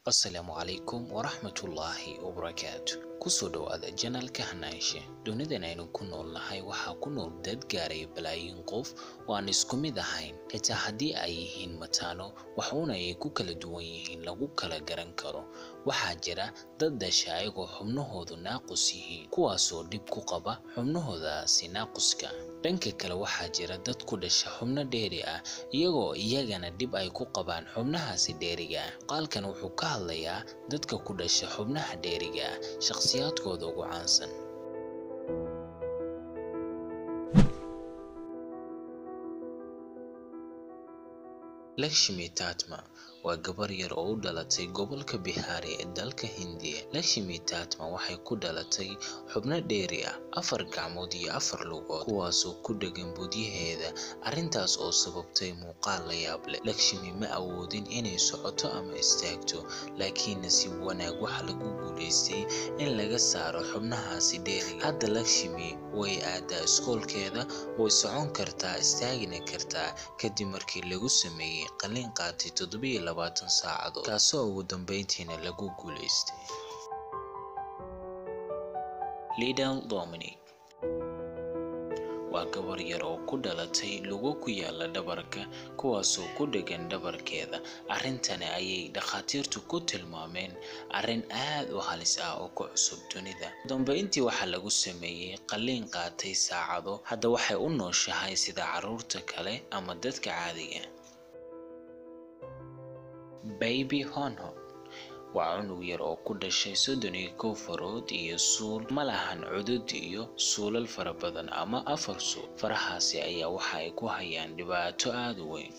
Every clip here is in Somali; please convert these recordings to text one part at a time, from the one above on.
asalaamu calaykum waraxmatullaahi wabarakaatu kusoo dhowaada janalka hanaanshe dunidan aynu ku noolnahay waxaa ku nool dad gaaraya balaayiin qof oo aan isku mid ahayn xitaa haddii ay yihiin mataano waxuuna ay ku kala duwan yihiin lagu kala garan karo waxaa jira dad dhasha ayagoo xubnahoodu naaqus yihiin kuwaasoo dhib ku qaba xubnahoodaasi naaquska dhanka kale waxaa jira dad ku dhasha xubno dheeri ah iyagoo iyagana dhib ay ku qabaan xubnahaasi dheeriga ah qaalkan wuxuu ka hadlayaa dadka ku dhasha xubnaha dheeriga ah shakhsiyaadkooda ugu caansan lakshmi tatma waa gabar yar oo u dhalatay gobolka bihaari ee dalka hindiya lakshmi tatma waxay ku dhalatay xubno dheeri ah afar gacmood iyo afar lugood kuwaasoo ku dhegan budyaheeda arrintaas oo sababtay muuqaal la yaab leh lakshmi ma awoodin inay socoto ama istaagto laakiin nasiib wanaag waxaa lagu guulaystay in laga saaro xubnahaasi dheeriga hadda lakshmi way aadaa iskoolkeeda way socon kartaa istaagina kartaa kadib markii lagu sameeyey qalliin qaatay toddobiyo labaatan saacadood kaasoo ugu dambeyntiina lagu guulaystay lidal dominic waa gabar yar oo ku dhalatay lugo ku yaala dhabarka kuwaasoo ku dhegan dhabarkeeda arrintani ayay dhakhaatiirtu ku tilmaameen arrin aad u halis ah oo ku cusub dunida dambeyntii waxaa lagu sameeyey qalliin qaatay saacado hadda waxay u nooshahay sida carruurta kale ama dadka caadiga baby honho waa cunug yar oo ku dhashay soddon iyo kow farood iyo suul ma lahan cudud iyo suulal fara badan ama afar suul farahaasi ayaa waxa ay ku hayaan dhibaato aada u weyn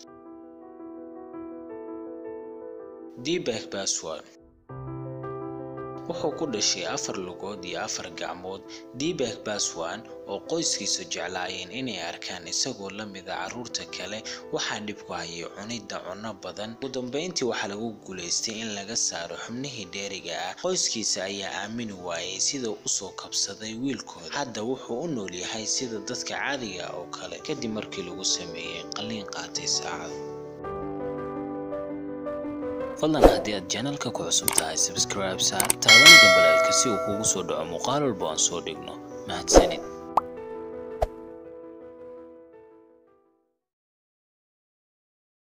dbak baswad wuxuu ku dhashay afar lugood iyo afar gacmood dbak baswan oo qoyskiisu jeclaayeen inay arkaan isagoo la mida carruurta kale waxaa dhib ku hayay cunidda cunno badan ugu dambeyntii waxaa lagu guulaystay in laga saaro xubnihii dheeriga ah qoyskiisa ayaa aamini waayey sida usoo kabsaday wiilkooda hadda wuxuu u nool yahay sida dadka caadiga oo kale kadib markii lagu sameeyey qalliin qaatay saacado fadlan haddii aad janalka ku cusub tahay sabscribe saar taabani dambalaalka si uu kugu soo dhaco muuqaal walba aan soo dhigno mahadsanid